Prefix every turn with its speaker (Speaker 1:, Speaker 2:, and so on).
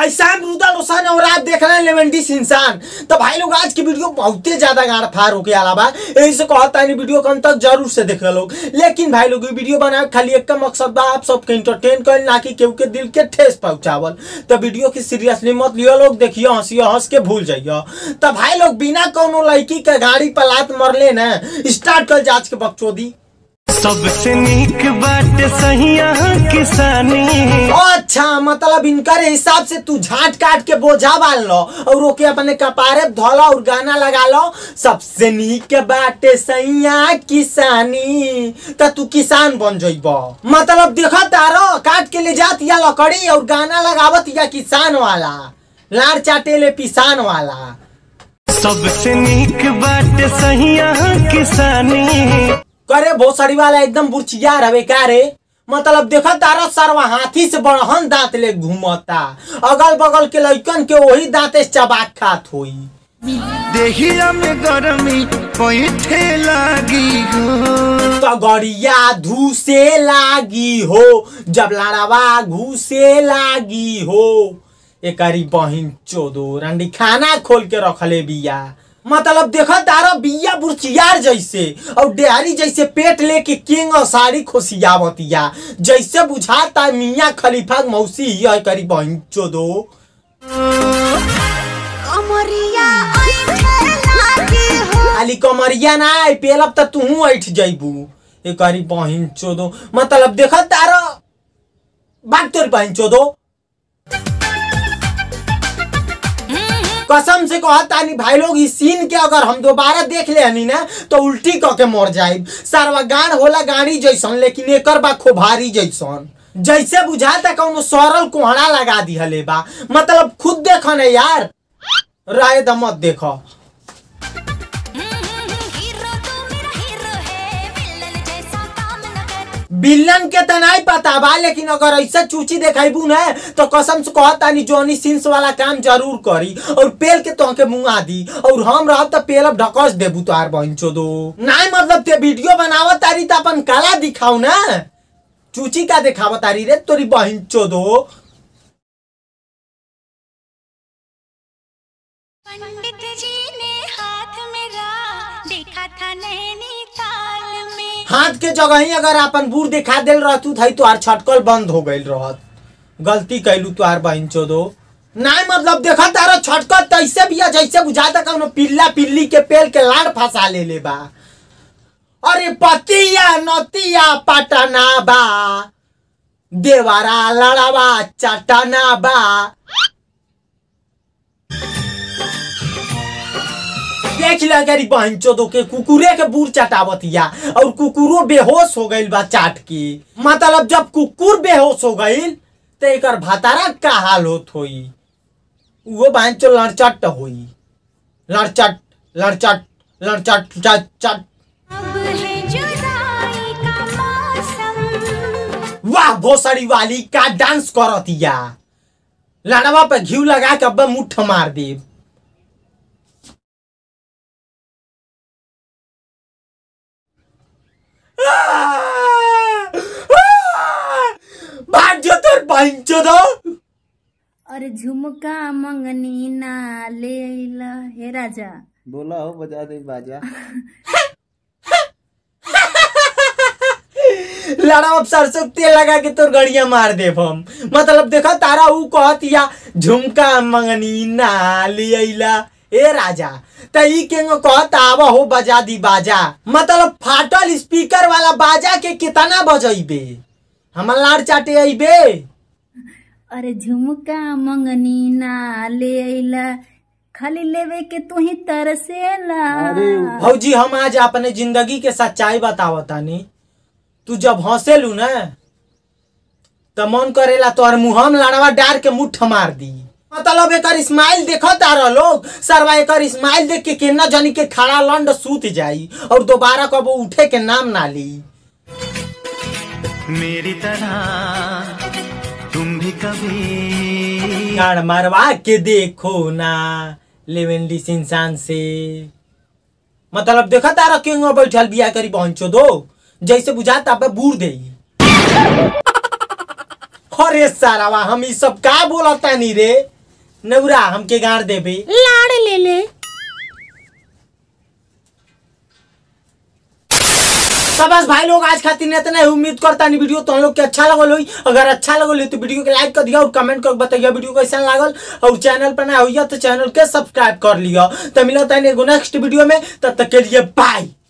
Speaker 1: भाई साहब रुदल रोशन और आप देख रहे हैं लेवेंटिस इंसान तो भाई लोग आज की वीडियो बहुते ज्यादा गाड़ फाड़ होके आला बा यही से कहता है वीडियो को अंत तक जरूर से देख लोग लेकिन भाई लोग ये वीडियो बनाए खाली एक का मकसद बा आप सबके इंटरटेन कर ना कि केहू के दिल के ठेस पहुंचावल तो वीडियो की सीरियसली मत लियो लोग देखियो हंसियो हंस के भूल जाइयो तो भाई लोग बिना कोनो लड़की के गाड़ी पर लात मरले ना स्टार्ट कर जांच के बकचोदी
Speaker 2: सबसे नीक बात सहिया किसानी
Speaker 1: अच्छा मतलब इनकर हिसाब से तू झाट काट के बोझा बाल लो और ओके अपने कपारे धोलो और गाना लगा लो सबसे नीक बाटे सैया किसानी तो तू किसान बन जइब मतलब देखो तारो काट के ले जात या लकड़ी और गाना लगावत या किसान वाला लाड़ चाटे ले पिसान वाला
Speaker 2: सबसे नीक बात सहिया किसानी
Speaker 1: करे भोसड़ी वाला एकदम बुर्चिया रवे का रे मतलब देखो तारा सरवा हाथी से बड़हन दांत ले घूमता अगल बगल के लइकन के वही दांते चबाक खात होई
Speaker 2: देहिया में गरमी पैठे लागी हो
Speaker 1: तो गड़िया धूसे लागी हो जब लड़ावा घूसे लागी हो एकरी बहिन चोदो रंडी खाना खोल के रखले बिया मतलब देखो तारा बिया बुरचियार जैसे और डेहरी जैसे पेट लेके किंग और साड़ी खोसियावतिया जैसे बुझाता मियाँ खलीफा मौसी ही करी बहिन चोदो
Speaker 3: अमरिया ऐठे लागे हो
Speaker 1: खाली कमरिया ना आई पेलब त तू ऐठ जइबू ए करी बहिन चोदो मतलब देख तार बात तोरी बहिन चोदो कसम से कहत तानी भाई लोग इस सीन के अगर हम दोबारा देख ले हनी ना तो उल्टी क के मर जाइब सारवा गाड़ होला गाड़ी जैसन लेकिन एकर बा खोभारी जैसन जैसे बुझाता कौनो सरल कोहड़ा लगा दिहले बा मतलब खुद देख ने यार राय दमत देखो
Speaker 3: हीरो तू मेरा हीरो है विलन जैसा काम न कर
Speaker 1: बिल्लन के त नहीं पता बा लेकिन अगर ऐसा चूची देखाइबू ना तो कसम से कहत तानी जॉनी सिंस वाला काम जरूर करी और पेल के तो के मुंगा दी और हम रहब त पेल अब ढकस देबू तोहार बहनचो दो नहीं मतलब ते वीडियो बनावत तारी त अपन कला दिखाऊ ना चूची का दिखावत तारी रे तोरी बहनचो दो
Speaker 3: पंडित जी ने हाथ मेरा देखा था नैनीताल में
Speaker 1: हाथ के जगह ही अगर अपन बूढ़ दिखा दिल रहतू थई तोहार छटकल बंद हो गइल रहत गलती कैलू तोहार बहनचो दो नहीं मतलब देखा तारा छटकल तैसे बिया जैसे बुझाता कौनो पिल्ला पिल्ली के पेल के लाड़ फंसा ले ले बा अरे पतिया नतिया पटना बा देवारा लड़ावा चटना बा देख ला गरी बहन चोदो के कुकुरे के बूढ़ चटावतिया और कुकुरो बेहोश हो गइल बा चाट के मतलब जब कुकुर बेहोश हो गइल तो एकर भातारा का हाल होत होई वो बहन चो लड़चट होई लड़चट लड़चट लड़चट चट चट
Speaker 3: अब है जुदाई का मौसम
Speaker 1: वाह भोसड़ी वाली का डांस करतिया लड़वा पे घी लगा के अब मुठ मार देब भाग जो तोर बहन चोदो
Speaker 4: अरे झुमका मंगनी ना ले अइला हे राजा
Speaker 5: बोला हो बजा दे बाजा
Speaker 1: लड़ा अब सरसों के तेल लगा के तोर गड़िया मार देब हम मतलब देखो तारा ऊ कहतिया झुमका मंगनी ना ले अइला ए राजा त ई केंगो कहत आवा हो बजा दी बाजा मतलब फाटल स्पीकर वाला बाजा के कितना बजइबे हमर लाड़ चाटे अइबे
Speaker 4: अरे झुमका मंगनी ना ले अइला खाली लेवे के तू ही तरसेला
Speaker 1: भौजी हम आज अपने जिंदगी के सच्चाई बतावतानी तू जब हंसेलू ना त मन करेला तोहर मुहम लड़वा डार के मुठ मार दी मतलब एकर स्माइल देखो तारा लोग सरवा एकर स्माइल देख के केना जनी के खड़ा लंड सूत जाई और दोबारा कबो उठे के नाम ना ली
Speaker 2: मेरी तरह तुम भी कभी
Speaker 1: गाड़ मारवा के देखो ना लेवेंडिस इंसान से मतलब देखा तारा क्यों बैठल बिया करी पहुंचो दो जैसे बुझाता अब बूढ़ दे अरे सारावा हम ई सब का बोलता नी रे नौरा हमके गाड़ देबे
Speaker 6: लाड़ ले ले
Speaker 1: तो बस भाई लोग आज खातिर इतना ही उम्मीद करता नहीं वीडियो तो हम लोग के अच्छा लगल होई अगर अच्छा लगल होई तो वीडियो के लाइक कर दिया और कमेंट कर बताइए वीडियो कैसा लागल और चैनल पर नया होइया तो चैनल के सब्सक्राइब कर लिया तो मिलता है नेक्स्ट वीडियो में तब तक के लिए बाय